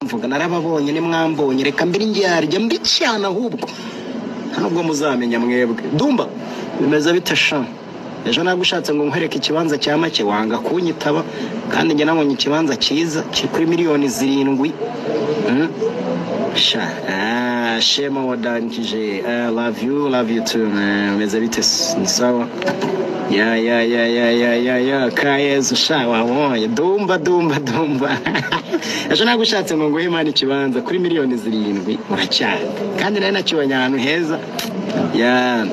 mvuga narababonye nimwambonye reka mbere indyarya mbi cyane ahubwo ntabwo muzamenya mwebwe dumba bimeze bite sha ejo ntabwo ushatse ngo nkwereke ikibanza cya make wanga kunyitaba kandi njye nabonye ikibanza cyiza kiri kuri miliyoni zirindwi Mm. sha ah, shema wadankije Ah, love you love you too man. bimeze bite s- ni sawa ya ya ya ya ya ya ya kayezu sha wabonye dumba dumba dumba ejo ntabwo ushatse ngo nguhe imana ikibanza kuri miliyoni zirindwi uracyari kandi nari nakibonye ahantu heza ya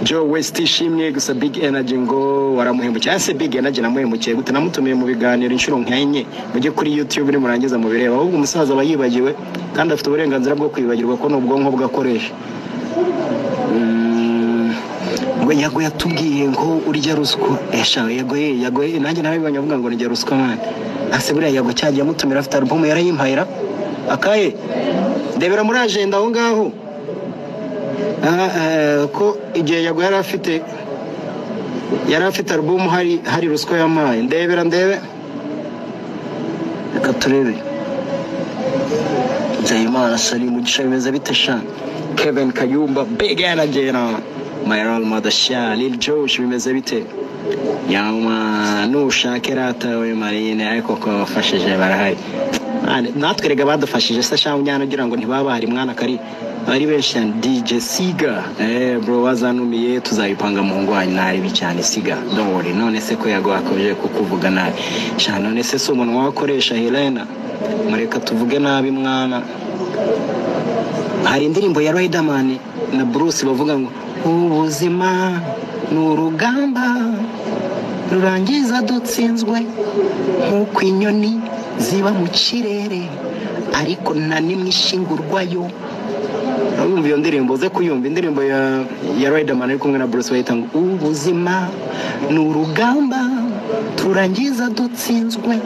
joe west ishimye gusa big energy ngo waramuhemukiye ese big energy namuhemukiye gute namutumiye mu biganiro inshuro nka enye mujye kuri youtube nimurangiza mubireba ahubwo umusaza aba yibagiwe kandi afite uburenganzira bwo kwibagirwa ko n'ubwonko bwe akoresha Mm, ngo yago yatubwiye ngo urya ruswa esha yago ye yago ye nanjye nawe bibonye avuga ngo urya ruswa mwana ase buriya yago cyagiye amutumira afite alubumu yarayimpayira akaye ndebera muri ajenda aho ngaho Ah, eh, ko igihe yago yari afite yari afite alubumu hari hari ruswa yampaye ndebera ndebe reka turebe Nzeyimana Salim Mugisha bimeze bite sha Kevin Kayumba Big Energy na My Role Model sha Lil Josh bimeze bite Yama nushake rata we Marine ariko ko bafashije barahari Mane, natwe rega badufashije se sha unyana ugira ngo ntibaba hari mwana kari bari benshi cyane DJ Siga eh bro wazanumiye tuzayipanga mu ngwanyi nari bicane Siga don't worry none se ko yago akomeje kukuvuga nabi sha none se si umunwa wakoresha Helena mureka tuvuge nabi mwana hari indirimbo ya Riderman na Bruce bavuga ngo ubuzima ni urugamba rurangiza dutsinzwe nk'uko inyoni ziba mu kirere ariko nta n'imwe ishingurwayo urumva iyo ndirimbo uze kuyumva indirimbo ya ya Riderman ari kumwe na Bruce bayita ngo ubuzima ni urugamba turangiza dutsinzwe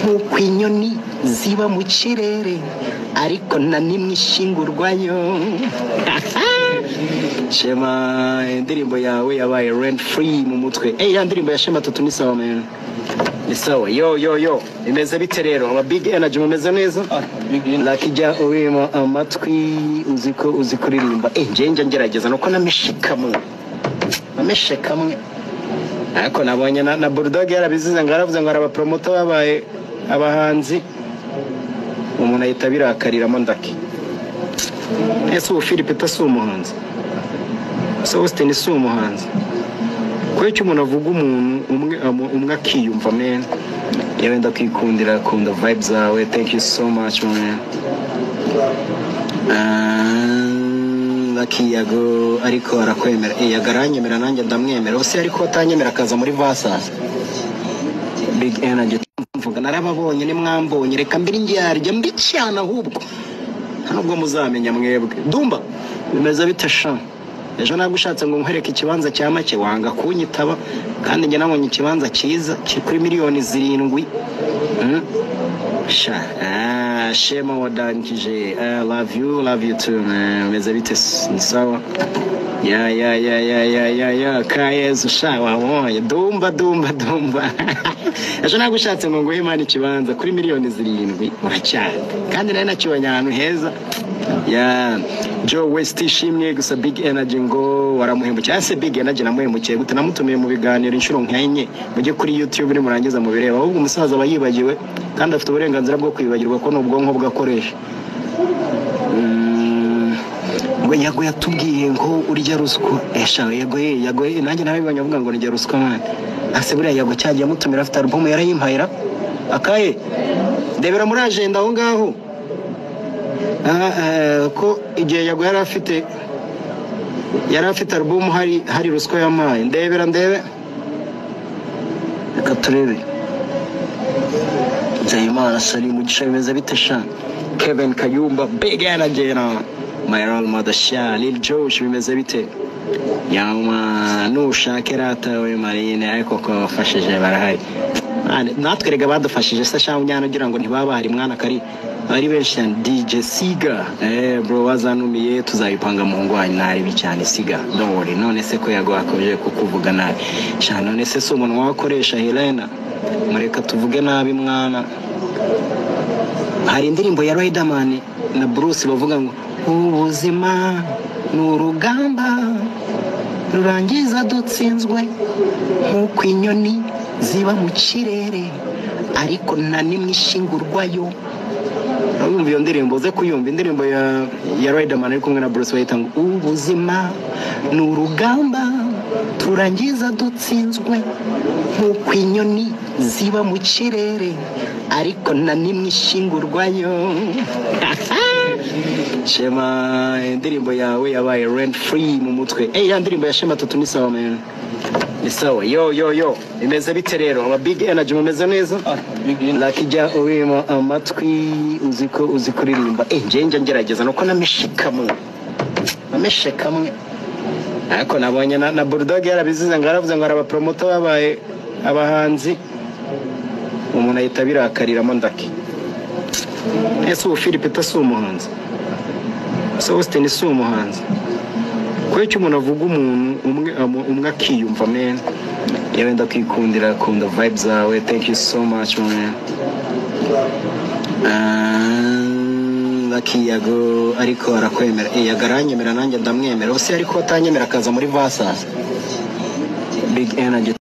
nk'uko inyoni ziba mu kirere ariko nta n'imwe ishingurwayo shema indirimbo yawe yabaye rent free mu mutwe eh ya ndirimbo ya shema tutu ni sawa man ni sawa yo yo yo imeze bite rero aba big energy mumeze neza lucky jya urimo amatwi uzi ko uzi kuririmba eh njye njya ngerageza nuko nameshe kamwe nameshe kamwe ariko nabonye na, na bulldog yarabizize ngo aravuze ngo arabapromoto babaye abahanzi umuntu ahita birakariramo ndaki ese ubu philip si umuhanzi ese austin si umuhanzi kubera icyo umuntu avuga umuntu umwe amu- umwe akiyumva mena yewe ndakwikundira akunda vibe zawe thank you so much man bakiyago ariko arakwemera Eh, yago aranyemera nanjye ndamwemera ubu se ariko atanyemera akaza muri vasaza big energy mvuga narababonye nimwambonye reka mbere indyarya mbi cyane ahubwo ntabwo muzamenya mwebwe dumba bimeze bite sha ejo ntabwo ushatse ngo nkwereke ikibanza cya make wanga kunyitaba kandi njye nabonye ikibanza cyiza kiri kuri miliyoni zirindwi Mm. sha ah, shema wadankije Ah, love you love you too man. bimeze bite s- ni sawa ya ya ya ya ya ya ya kayezu sha wabonye dumba dumba dumba ejo ntabwo ushatse ngo nguhe imana ikibanza kuri miliyoni zirindwi uracyari kandi nari nakibonye ahantu heza ya joe west ishimye gusa big energy ngo waramuhemukiye ese big energy namuhemukiye gute namutumiye mu biganiro inshuro nka enye mujye kuri youtube nimurangiza mubireba ahubwo umusaza aba yibagiwe kandi afite uburenganzira bwo kwibagirwa ko n'ubwonko bwe akoresha Mm, ngo yago yatubwiye ngo urya ruswa esha yago ye yago ye nanjye nawe bibonye avuga ngo urya ruswa mwana ase buriya yago cyagiye amutumira afite alubumu yarayimpayira akaye ndebera muri ajenda aho ngaho Ah, eh, ko igihe yago yari afite yari afite alubumu hari hari ruswa yampaye ndebera ndebe reka turebe Nzeyimana Salim Mugisha bimeze bite sha Kevin Kayumba Big Energy na My Role Model sha Lil Josh bimeze bite Yama nushake rata we Marine ariko ko bafashije barahari Mane, natwe rega badufashije se sha unyana ugira ngo ntibaba hari mwana kari bari benshi cyane DJ Siga eh bro wazanumiye tuzayipanga mu ngwanyi nari bicane Siga don't worry none se ko yago akomeje kukuvuga nabi sha none se si umuntu wakoresha Helena mureka tuvuge nabi mwana hari indirimbo ya Riderman na Bruce bavuga ngo ubuzima ni urugamba rurangiza dutsinzwe nk'uko inyoni ziba mu kirere ariko nta n'imwe ishingurwayo urumva iyo ndirimbo uze kuyumva indirimbo ya ya Riderman ari kumwe na Bruce bayita ngo ubuzima ni urugamba turangiza dutsinzwe nk'uko inyoni ziba mu kirere ariko nta n'imwe ishingurwayo shema indirimbo yawe yabaye rent free mu mutwe eh ya ndirimbo ya shema tatu ni sawa man ni sawa yo yo yo imeze bite rero aba big energy mumeze neza lakijya urimo amatwi uziko uzi kuririmba eh njye njye ngerageza nuko nameshekamwe nameshekamwe ariko nabonye na, na bulldog yarabizize ngo aravuze ngo arabapromoto babaye abahanzi umuntu ahita abirakariramo ndake ese ubu philippe ta si umuhanzi ese austin si umuhanzi kubera icyo umuntu avuga umuntu umwe amu- umwe akiyumva men yewe ndakwikundira akunda vibe zawe thank you so much man Ah, Lucky Yago ariko arakwemera Eh, yago aranyemera nanjye ndamwemera ubuse ariko atanyemera akaza muri vasasi big energy